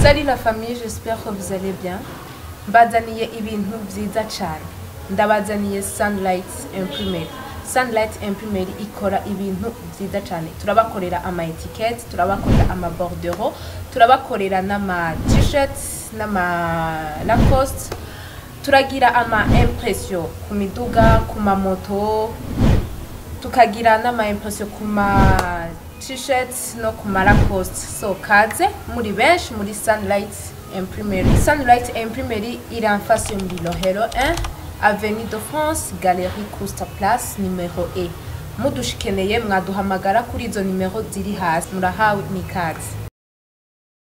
Salut la famille, j'espère que vous allez bien. Mbazaniye ibintu vyiza cane. Ndabazaniye Sunlight Imprimery. Sunlight Imprimery ikora ibintu vyiza cane. Turabakorera ama etiquette, turabakorera ama bordereau, turabakorera n'ama t-shirts, n'ama Lacoste. Turagira ama impression ku miduga, ku mamoto, tukagira n'ama impression ku ma t-shirts no ku ma Lacoste. So kaze muri benshi muri Sunlight Imprimery. Sunlight Imprimery iri en face yo muri Rohero 1, Avenue de France, Galerie Costa Place, numero E. Mudushikeneye mwaduhamagara kuri izo nimero ziri hasi. Murahawe n'ikaze.